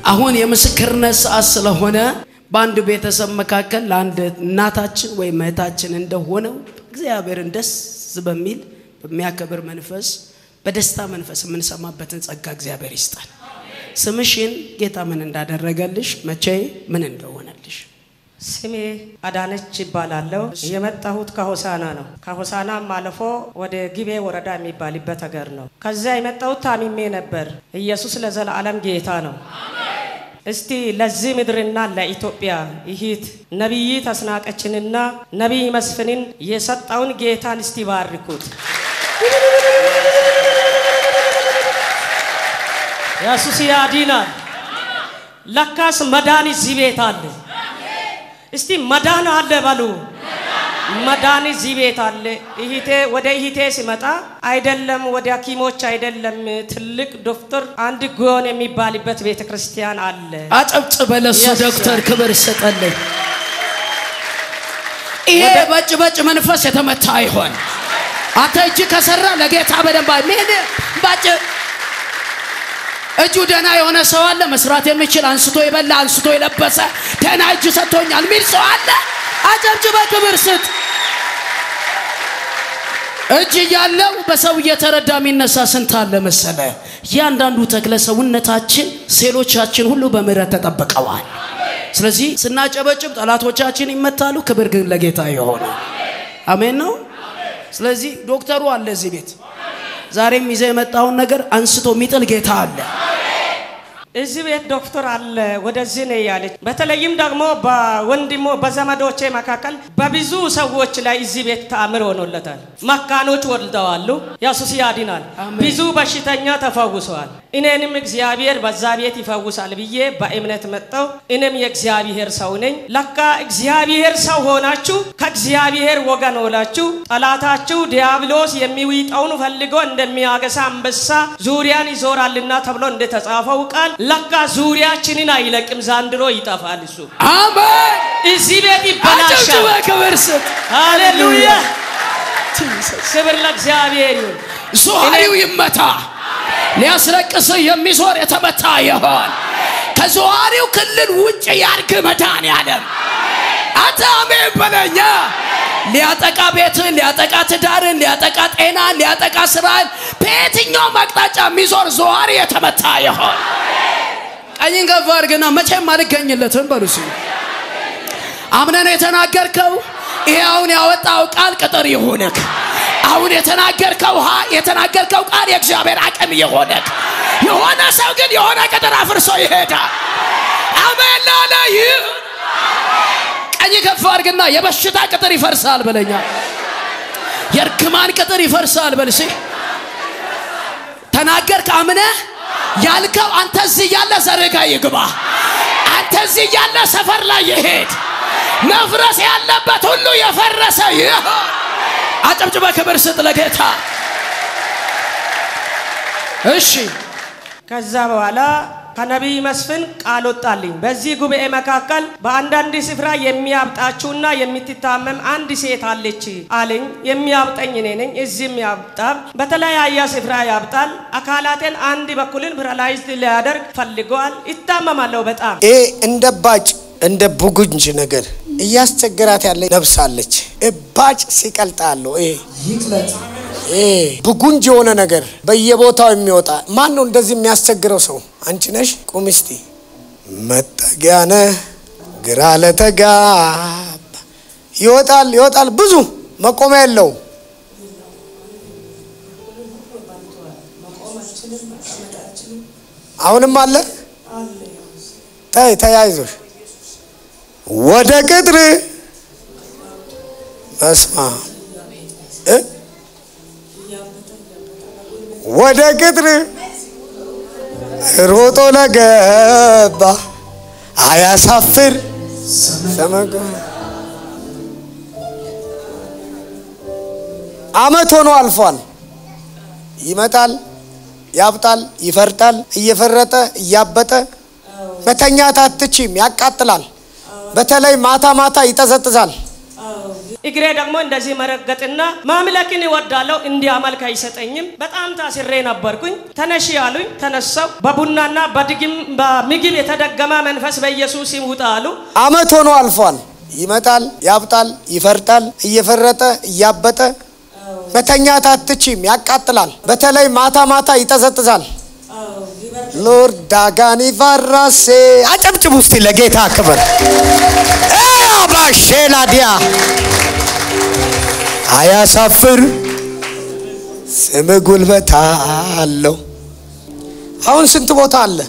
አሁን የምስክርነት ሰዓት ስለሆነ በአንድ ቤተሰብ መካከል ለአንድ እናታችን ወይም እህታችን እንደሆነው እግዚአብሔርን ደስ በሚል በሚያከብር መንፈስ በደስታ መንፈስ የምንሰማበትን ጸጋ እግዚአብሔር ይስጣል። ስምሽን ጌታ ምን እንዳደረገልሽ መቼ ምን እንደሆነልሽ ስሜ አዳነች ይባላለሁ። የመጣሁት ከሆሳና ነው። ከሆሳናም አልፎ ወደ ጊቤ ወረዳ የሚባልበት ሀገር ነው። ከዚያ የመጣሁት ታሚሜ ነበር። ኢየሱስ ለዘላለም ጌታ ነው። እስቲ ለዚህ ምድርና ለኢትዮጵያ ይሂት ነቢይ ተስናቀችንና ነቢይ መስፍንን የሰጠውን ጌታን እስቲ ባርኩት። ኢየሱስ ያድናል። ለካስ መዳን እዚህ ቤት አለ። እስቲ መዳን አለ በሉ። መዳን እዚህ ቤት አለ። እህቴ ወደ እህቴ ሲመጣ አይደለም ወደ ሐኪሞች አይደለም ትልቅ ዶክተር አንድ ጎን የሚባልበት ቤተ ክርስቲያን አለ። አጨብጭበ ለሱ Yes, ዶክተር sir. ክብር ይሰጠልኝ። ይሄ በጭ በጭ መንፈስ የተመታ ይሆን አንተ እጅ ከሰራ ለጌታ በደንብ ምን ባጭ እጁ ደህና የሆነ ሰው አለ መስራት የሚችል አንስቶ የበላ አንስቶ የለበሰ ደህና እጅ ሰጥቶኛል ሚል ሰው አለ። አጨብጭበ ክብር ስጥ። እጅ እያለው በሰው እየተረዳ የሚነሳ ስንት አለ መሰለ። እያንዳንዱ ተክለ ሰውነታችን ሴሎቻችን ሁሉ በምህረት ተጠብቀዋል። ስለዚህ ስናጨበጭብ ጠላቶቻችን ይመታሉ። ክብር ግን ለጌታ የሆነ አሜን ነው። ስለዚህ ዶክተሩ አለ እዚህ ቤት ዛሬም ይዘህ የመጣውን ነገር አንስቶ የሚጥል ጌታ አለ። እዚህ ቤት ዶክተር አለ ወደዚህ ነው ያለች። በተለይም ደግሞ በወንድሞ በዘመዶቼ መካከል በብዙ ሰዎች ላይ እዚህ ቤት ተአምር ሆኖለታል። መካኖች ወልደዋሉ። ኢየሱስ ያድናል። አሜን። ብዙ በሽተኛ ተፈውሰዋል። እኔንም እግዚአብሔር በዛ ቤት ይፈውሳል ብዬ በእምነት መጣው። እኔም የእግዚአብሔር ሰው ነኝ። ለካ እግዚአብሔር ሰው ሆናችሁ ከእግዚአብሔር ወገን ሆናችሁ ጠላታችሁ ዲያብሎስ የሚውጠውን ፈልጎ እንደሚያገሳ አንበሳ ዙሪያን ይዞራልና ተብሎ እንደተጻፈው ቃል ለካ ዙሪያችንን አይለቅም፣ ዛንድሮ ይጠፋል። እሱ አሜን። እዚህ ቤት አጨብጭበ ይበላሻል። ክብር ስጥ። ሃሌሉያ! ክብር ለእግዚአብሔር ይሁን። ዙዋሪው ይመታ። ሊያስለቅስ የሚዞር የተመታ ይሆን። ከዙዋሪው ክልል ውጭ ያድግ መድኃኔዓለም። አንተ አሜን በለኛ። ሊያጠቃ ቤትን፣ ሊያጠቃ ትዳርን፣ ሊያጠቃ ጤናን፣ ሊያጠቃ ስራን በየትኛውም አቅጣጫ የሚዞር ዘዋሪ የተመታ ይሆን። ቀኝን ከፍ አድርግና መቼም አልገኝለትም በሉ እስኪ። አምነን የተናገርከው ይሄ አሁን ያወጣው ቃል ቅጥር ይሁንክ። አሁን የተናገርከው ሀ የተናገርከው ቃል የእግዚአብሔር አቅም ይሁንክ። የሆነ ሰው ግን የሆነ ቅጥር አፍርሶ ይሄዳል። አሜን ላለ ይህ ቀኝ ከፍ አድርግና የበሽታ ቅጥር ይፈርሳል በለኛ። የእርግማን ቅጥር ይፈርሳል በልሴ ተናገርክ አምነህ ያልከው አንተ እዚህ ያለ ዘርጋ ይግባ። አንተ እዚህ ያለ ሰፈር ላይ ይሄድ። መፍረስ ያለበት ሁሉ የፈረሰ ይህ አጨብጭበ ክብር ስጥ ለጌታ። እሺ ከዛ በኋላ ከነቢይ መስፍን ቃል ወጣልኝ። በዚህ ጉባኤ መካከል በአንዳንድ ስፍራ የሚያብጣችሁና የምትታመም አንድ ሴት አለች አለኝ። የሚያብጠኝ እኔ ነኝ። እዚህም ያብጣል፣ በተለያየ ስፍራ ያብጣል። አካላቴን አንድ በኩልን ፕራላይዝድ ሊያደርግ ፈልገዋል። ይታመማለሁ በጣም ይሄ እንደ ባጭ እንደ ቡጉንጅ ነገር እያስቸገራት ያለ ነብሳለች። እባጭ ሲቀልጥ አለው። ይሄ ይሄ ቡጉንጅ የሆነ ነገር በየቦታው የሚወጣ ማን ነው እንደዚህ የሚያስቸግረው ሰው? አንቺ ነሽ? ቁም እስቲ። መጠጊያ ነህ ግራ ለተጋባ ይወጣል ይወጣል። ብዙ መቆሚያ የለውም። አሁንም አለ። ተይ ተያይዞሽ ወደ ቅጥር መስማ እ ወደ ቅጥር ሮጦ ለገባ አያሳፍር ሰመገ አመት ሆኖ አልፏል። ይመጣል፣ ያብጣል፣ ይፈርጣል። እየፈረጠ እያበጠ መተኛት አትችም፣ ያቃጥላል። በተለይ ማታ ማታ ይጠዘጥዛል። እግሬ ደግሞ እንደዚህ መረገጥና ማምለክን ይወዳለሁ እንዲያመልክ አይሰጠኝም። በጣም ታስሬ ነበርኩኝ። ተነሺ አሉኝ። ተነሳው። በቡናና በድግም በምግብ የተደገመ መንፈስ በኢየሱስ ስም ውጣ አሉ። አመት ሆኖ አልፏል። ይመጣል፣ ያብጣል፣ ይፈርጣል። እየፈረጠ እያበጠ መተኛት አትችም፣ ያቃጥላል። በተለይ ማታ ማታ ይጠዘጥዛል። ሎርድ ዳጋኒ ቫራሴ አጨብጭብ ውስጥ ለጌታ ክብር አባሼላዲያ አያሳፍር ስም ጉልበት አለው። አሁን ስንት ቦታ አለ?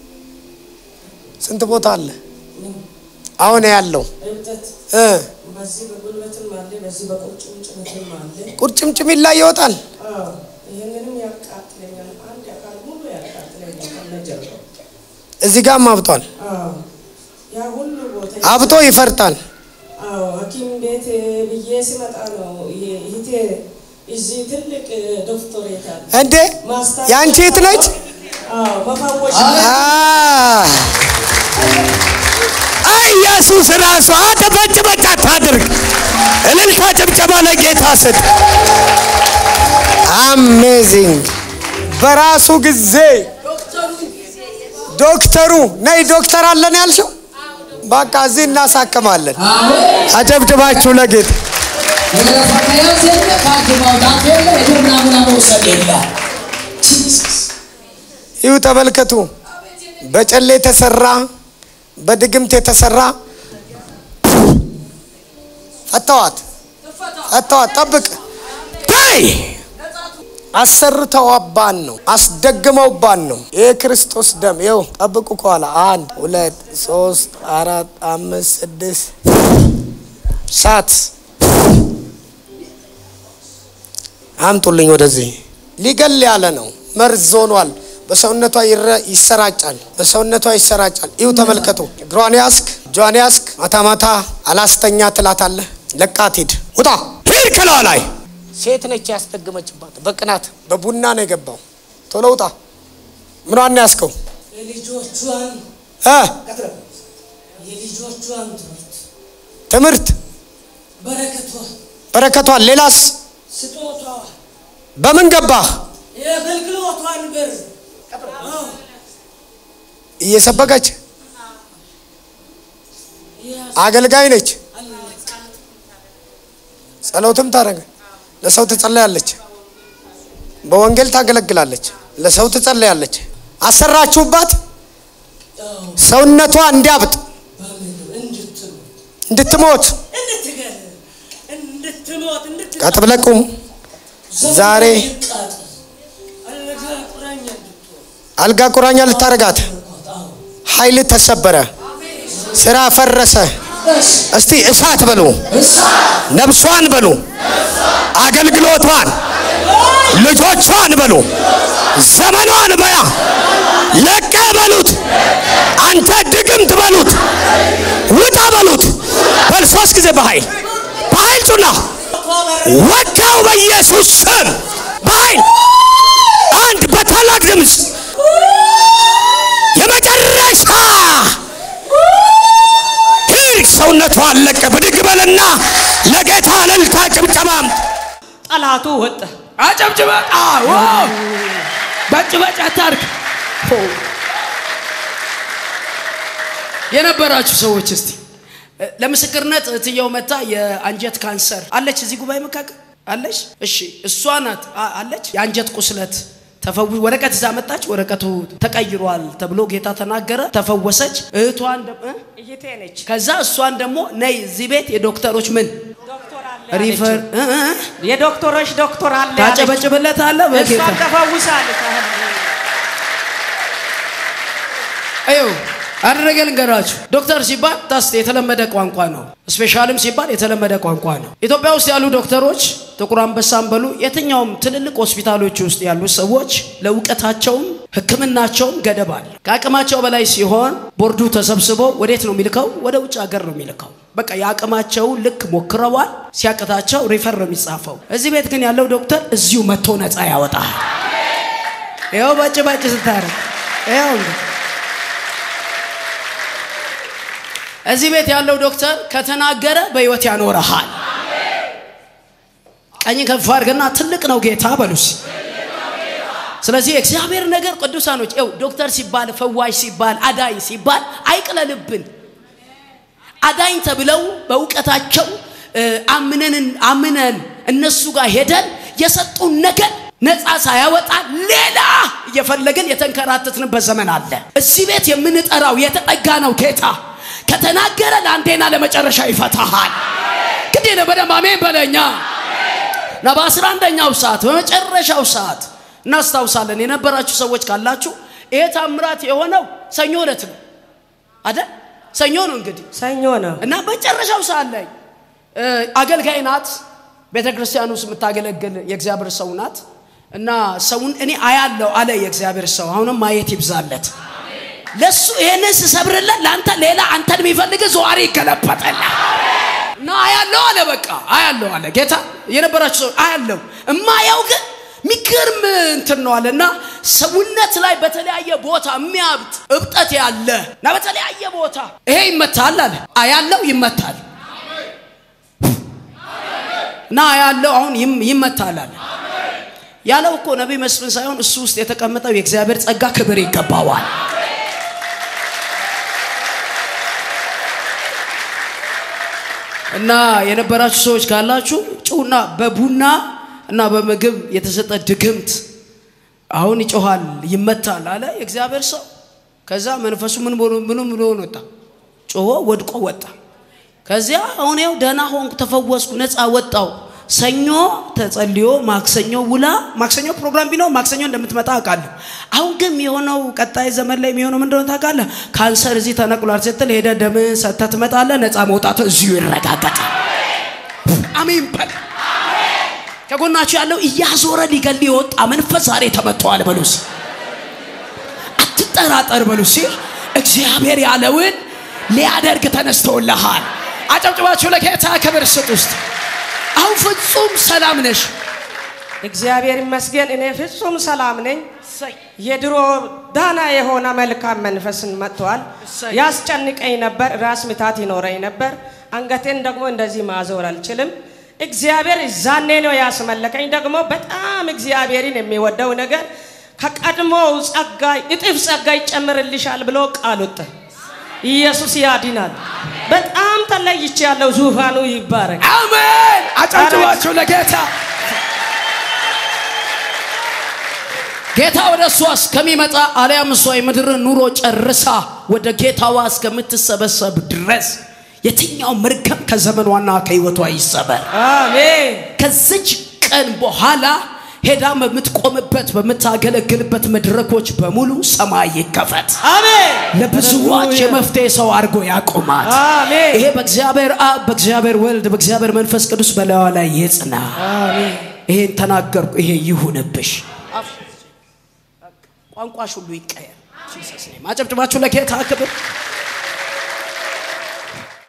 ስንት ቦታ አለ? አሁን ያለው እ በዚህ በጉልበትም አለ፣ በዚህ በቁርጭምጭሚትም አለ። ቁርጭምጭሚት ላይ ይወጣል። ይህንንም ያቃጥለኛል። አንድ አካል ሙሉ ያቃጥለኛል ከነጀርባው። እዚህ ጋርም አብጧል። ያ ሁሉ ቦታ አብጦ ይፈርጣል። አዎ ሐኪም ቤት ብዬ ሲመጣ ነው ይሄ እህቴ እዚህ ትልቅ ዶክተሬት አለ እንዴ የአንቺ እህት ነች? አዎ በፈወሽ አ አይ ኢየሱስ ራሱ አንተ በጭ በጭ አታድርግ። እልልታ ጭብጨባ ለጌታ ስጥ። አሜዚንግ በራሱ ጊዜ ዶክተሩ ነይ ዶክተር አለን ያልሽው በቃ እዚህ እናሳክማለን። አጨብጭባችሁ ለጌታ የገረፋ ከያዝ የለ ካርድ ማውጣት የለ የደም ናሙና መውሰድ የለ ይሁ ተመልከቱ። በጨሌ የተሰራ በድግምት የተሰራ ፈተዋት ፈተዋት። ጠብቅ ታይ አሰርተዋባን ነው አስደግመውባን ነው። ይህ ክርስቶስ ደም ይኸው ጠብቁ። ከኋላ አንድ ሁለት ሶስት አራት አምስት ስድስት ሳት አምጡልኝ ወደዚህ። ሊገል ያለ ነው። መርዝ ሆኗል። በሰውነቷ ይረ- ይሰራጫል። በሰውነቷ ይሰራጫል። ይሁ ተመልከቱ። እግሯን ያስክ፣ እጇን ያስክ። ማታ ማታ አላስተኛ ትላታለህ። ለቃት ሂድ፣ ውጣ፣ ሂድ ከላዋ ላይ ሴት ነች ያስደግመችባት። በቅናት በቡና ነው የገባው። ቶሎ ውጣ። ምኗን ነው ያስከው? የልጆቿን እ የልጆቿን ትምህርት ትምህርት በረከቷ በረከቷን። ሌላስ ስጦቷ በምን ገባህ? የአገልግሎቷን ብር አዎ እየሰበከች አገልጋይ ነች። ጸሎትም ታደርግ ለሰው ትጸለያለች። በወንጌል ታገለግላለች። ለሰው ትጸለያለች። አሰራችሁባት ሰውነቷ እንዲያብጥ እንድትሞት እንድትገል እንድትሞት እንድት ቀጥ ብለህ ቁም። ዛሬ አልጋ ቁራኛ እንድትሆን አልጋ ቁራኛ ልታረጋት ኃይል ተሰበረ፣ ስራ ፈረሰ። እስቲ እሳት በሉ፣ ነብሷን በሉ፣ አገልግሎቷን፣ ልጆቿን በሉ፣ ዘመኗን በያ ለቀ በሉት። አንተ ድግምት በሉት፣ ውጣ በሉት። በል ሶስት ጊዜ በኃይል በኃይል ጩና ወጋው በኢየሱስ ስም በኃይል አንድ በታላቅ ድምፅ የመጨረሻ ሂድ ሰውነቷ አለቀ። ብድግ በልና ለጌታ እልልታ ጭብጨባም ጠላቱ ወጣ። አጨብጭበ አዎ በጭ በጭ አታርግ የነበራችሁ ሰዎች እስቲ እ፣ ለምስክርነት እትየው መታ የአንጀት ካንሰር አለች እዚህ ጉባኤ መካከል አለች እሺ እሷ ናት አ- አለች የአንጀት ቁስለት ተፈው ወረቀት ይዛ መጣች ወረቀቱ ተቀይሯል ተብሎ ጌታ ተናገረ ተፈወሰች እህቷን ደ- እ? እህቴ ነች። ከዛ እሷን ደግሞ ነይ እዚህ ቤት የዶክተሮች ምን ዶክተር አለ ሪፈር አለችው። እ- እ- የዶክተሮች ዶክተር አለ ታጨበጭብለት አለ በጌታ እሷን ተፈውሳለች። እዩ አደረገ ልንገራችሁ። ዶክተር ሲባል ታስ የተለመደ ቋንቋ ነው። ስፔሻልም ሲባል የተለመደ ቋንቋ ነው። ኢትዮጵያ ውስጥ ያሉ ዶክተሮች ጥቁር አንበሳም በሉ የትኛውም ትልልቅ ሆስፒታሎች ውስጥ ያሉ ሰዎች ለእውቀታቸውም ሕክምናቸውም ገደብ አለ። ከአቅማቸው በላይ ሲሆን ቦርዱ ተሰብስቦ ወዴት ነው የሚልከው? ወደ ውጭ ሀገር ነው የሚልከው። በቃ የአቅማቸው ልክ ሞክረዋል። ሲያቅታቸው ሪፈር ነው የሚጻፈው። እዚህ ቤት ግን ያለው ዶክተር እዚሁ መጥቶ ነፃ ያወጣል። ይኸው በጭ በጭ ስታረግ ይኸው እንግዲህ እዚህ ቤት ያለው ዶክተር ከተናገረ በህይወት ያኖረሃል። ቀኝ ከፍ አድርገና ትልቅ ነው ጌታ በሉስ። ስለዚህ የእግዚአብሔር ነገር ቅዱሳኖች ው ዶክተር ሲባል ፈዋሽ ሲባል አዳኝ ሲባል አይቅለልብን። አዳኝ ተብለው በእውቀታቸው አምነን አምነን እነሱ ጋር ሄደን የሰጡን ነገር ነፃ ሳያወጣ ሌላ እየፈለግን የተንከራተትንበት ዘመን አለ። እዚህ ቤት የምንጠራው የተጠጋ ነው ጌታ ከተናገረ ለአንዴና ለመጨረሻ ይፈታሃል። ግዴ ነው። በደንብ አሜን በለኛ እና በአስራ አንደኛው ሰዓት በመጨረሻው ሰዓት እናስታውሳለን። የነበራችሁ ሰዎች ካላችሁ ይሄ ታምራት የሆነው ሰኞ ዕለት ነው አይደል? ሰኞ ነው እንግዲህ ሰኞ ነው። እና መጨረሻው ሰዓት ላይ አገልጋይ ናት። ቤተ ክርስቲያን ውስጥ የምታገለግል የእግዚአብሔር ሰው ናት። እና ሰውን እኔ አያለው አለ የእግዚአብሔር ሰው። አሁንም ማየት ይብዛለት። ለሱ ይሄንን ስሰብርለት ለአንተ ሌላ አንተን የሚፈልግ ዘዋሪ ይገለበጠል እና አያለው አለ። በቃ አያለው አለ ጌታ። የነበራችሁ ሰው አያለው እማያው ግን ሚገርም እንትን ነው አለ እና ሰውነት ላይ በተለያየ ቦታ የሚያብጥ እብጠት ያለ እና በተለያየ ቦታ ይሄ ይመታል አለ። አያለው ይመታል እና ያለው አሁን ይመታል አለ። ያለው እኮ ነቢይ መስፍን ሳይሆን እሱ ውስጥ የተቀመጠው የእግዚአብሔር ጸጋ ክብር ይገባዋል። እና የነበራችሁ ሰዎች ካላችሁ ጩና በቡና እና በምግብ የተሰጠ ድግምት አሁን ይጮኋል፣ ይመታል አለ የእግዚአብሔር ሰው። ከዛ መንፈሱ ምን ምኑ ብሎ ወጣ፣ ጮሆ ወድቆ ወጣ። ከዚያ አሁን ያው ደህና ሆንኩ፣ ተፈወስኩ፣ ነፃ ወጣው። ሰኞ ተጸልዮ ማክሰኞ ውላ ማክሰኞ ፕሮግራም ቢኖር ማክሰኞ እንደምትመጣ አውቃለሁ። አሁን ግን የሆነው ቀጣይ ዘመን ላይ የሚሆነው ምንድነው ታውቃለህ? ካንሰር እዚህ ተነቅሏል ስትል ሄደ ደም ሰጥተህ ትመጣለህ። ነፃ መውጣት እዚሁ ይረጋገጣል። አሜን በል። ከጎናችሁ ያለው እያዞረ ሊገል የወጣ መንፈስ ዛሬ ተመቷል በሉስ። አትጠራጠር በሉስ። እግዚአብሔር ያለውን ሊያደርግ ተነስተውልሃል። አጨብጭባችሁ ለጌታ ክብር ስጥ ውስጥ አሁን ፍጹም ሰላም ነሽ። እግዚአብሔር ይመስገን። እኔ ፍጹም ሰላም ነኝ። የድሮ ዳና የሆነ መልካም መንፈስን መጥቷል። እሰይ። ያስጨንቀኝ ነበር፣ ራስ ምታት ይኖረኝ ነበር። አንገቴን ደግሞ እንደዚህ ማዞር አልችልም። እግዚአብሔር ዛኔ ነው ያስመለከኝ። ደግሞ በጣም እግዚአብሔርን የሚወደው ነገር ከቀድሞው ጸጋ እጥፍ ጸጋ ይጨምርልሻል ብሎ ቃል ወጣ። ኢየሱስ ያድናል። በጣም ተለይቼ ያለው ዙፋኑ ይባረክ። አሜን። አጨብጭባችሁ ለጌታ ጌታ ወደ እሷ እስከሚመጣ አሊያም እሷ የምድርን ኑሮ ጨርሳ ወደ ጌታዋ እስከምትሰበሰብ ድረስ የትኛው መርገም ከዘመኗና ከህይወቷ ይሰበር። አሜን። ከዚች ቀን በኋላ ሄዳ በምትቆምበት በምታገለግልበት መድረኮች በሙሉ ሰማይ ይከፈት። አሜን። ለብዙዎች ሃሌሉያ። የመፍትሄ ሰው አድርጎ ያቆማት። አሜን። ይሄ በእግዚአብሔር አብ፣ በእግዚአብሔር ወልድ፣ በእግዚአብሔር መንፈስ ቅዱስ በላዋ ላይ ይጽና። አሜን። ይሄን ተናገርኩ። ይሄ ይሁንብሽ። ቋንቋሽ ሁሉ ይቀየር። ጂሰስ ኔም። አጨብጭባችሁ ለጌታ ክብር